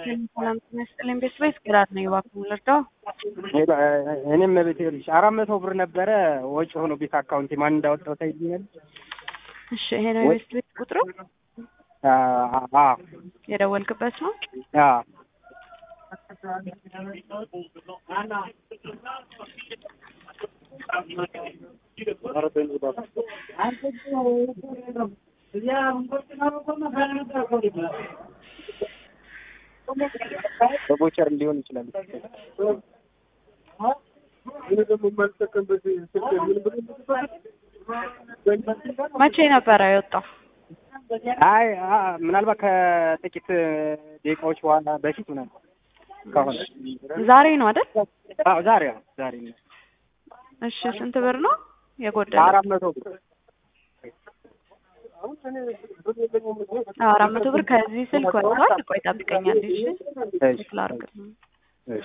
ሰላም ጤና ይስጥልኝ። ቤት ቤት ግራት ነው እባክህ ልርዳው? እኔም ቤት ይኸውልሽ አራት መቶ ብር ነበረ ወጪ ሆኖ ቤት አካውንቴ ማን እንዳወጣው ታይኛል። እሺ ይሄ ነው የቤት ቤት ቁጥሩ አ የደወልክበት ነው? አ በቦቸር ሊሆን ይችላል። መቼ ነበረ የወጣው? አይ አ ምናልባት ከጥቂት ደቂቃዎች በኋላ በፊት ምናምን ከሆነ ዛሬ ነው አይደል? አዎ ዛሬ ነው ዛሬ ነው። እሺ ስንት ብር ነው የጎደለው? አራት መቶ ብር አራት መቶ ብር ከዚህ ስልክ ወጥቷል። ቆይ ጠብቀኝ አንዴ እሺ። እሺ ቼክ ላድርግ። እሺ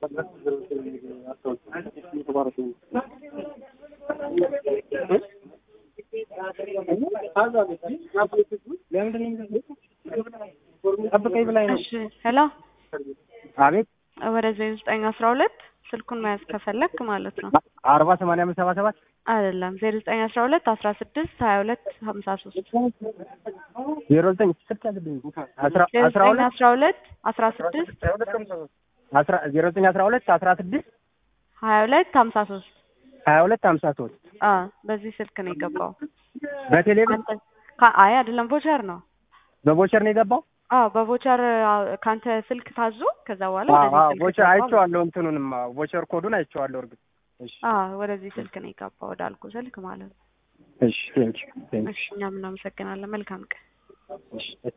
ጠብቀኝ ብላኝ ነው። እሺ ሄሎ፣ አቤት ወደ ዘጠኝ አስራ ሁለት ስልኩን መያዝ ከፈለክ ማለት ነው። አርባ ሰማንያ አምስት ሰባ ሰባት አይደለም ዜሮ ዘጠኝ አስራ ሁለት አስራ ስድስት ሀያ ሁለት ሀምሳ ሶስት ዜሮ ዘጠኝ ስልክ ያለብኝ አስራ ዜሮ አስራ ዘጠኝ ሁለት አስራ ሁለት አስራ ስድስት አስራ ዜሮ ዘጠኝ አስራ ሁለት አስራ ስድስት ሀያ ሁለት ሀምሳ ሶስት ሀያ ሁለት ሀምሳ ሶስት አ በዚህ ስልክ ነው የገባው። በቴሌብር አንተ ካ- አይ አይደለም ቮቸር ነው። በቦቸር ነው የገባው። አዎ በቮቸር አዎ፣ ካንተ ስልክ ታዞ ከዛ በኋላ አዎ ወደዚህ አዎ ስልክ ቦቸር ገባ። አይቼዋለሁ። እንትኑንም ቦቸር ኮዱን አይቼዋለሁ። እርግጥ እሺ አዎ ወደዚህ ስልክ ነው የገባው ወዳልኩ ስልክ ማለት ነው። እሺ ቴንክ ዩ ቴንክ እሺ እኛም እናመሰግናለን። መልካም ቀን። ዩ እሺ